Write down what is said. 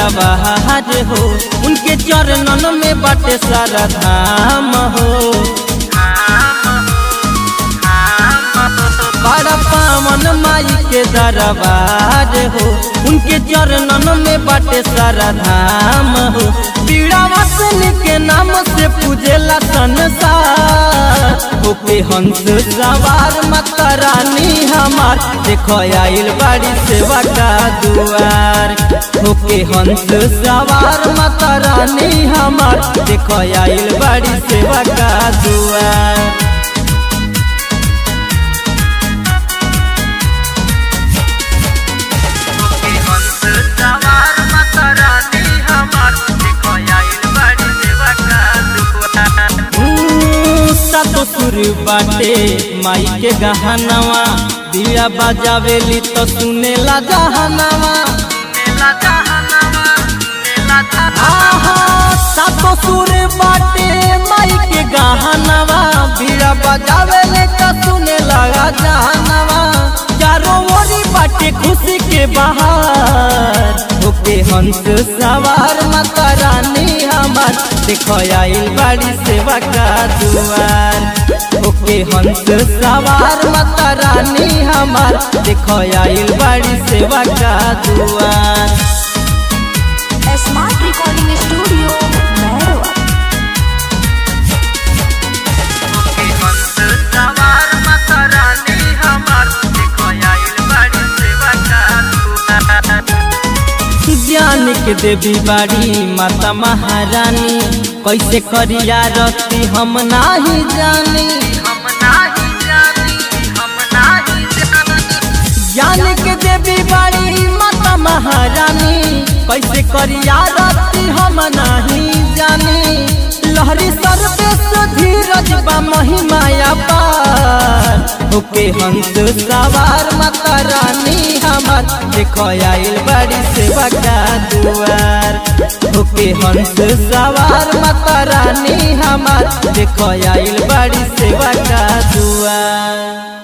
दरबार हो उनके चरणन में बाटे सारा धाम हो बड़ा पावन माई के दरबार हो उनके चरणन में बाटे सारा धाम हो पीड़ा वसन के नाम से पूजेला संसार होके हंस सवार माता रानी हमार देखो आइल बाड़ी सेवा का दुआर होके हंस सवार माता रानी हमार देखो आइल बाड़ी सेवा का दुआर तो सुर बाटे माई के गहनवा दिया बजावेली तो सुनेला जहनवा सातो सुर बाटे माई के गहनवा बीड़ा बजावेले तो सुने लगा जहनवा चारों ओरी बाटे खुशी के बहार होके हंस सवार माता रानी हमार देखो आइल बाड़ी सेवा का दुआर ओके हंस सवार माता रानी हमार देखो आइल बाड़ी सेवा का दुआर स्मार्ट रिकॉर्डिंग स्टूडियो भैरवा ज्ञान के देवी बाड़ी माता महारानी कैसे करिया रखती हम नाही जानी ज्ञान के देवी बाड़ी माता महारानी कैसे करिया रखती हम नहीं जानी लहरी सर्वेश धीरज बा महिमाया पार होके हंस सवार माता रानी हमार देखो आइल बड़ी सेवा का दुआर होके हंस सवार माता रानी हमार देखो आइल बड़ी सेवा का दुआर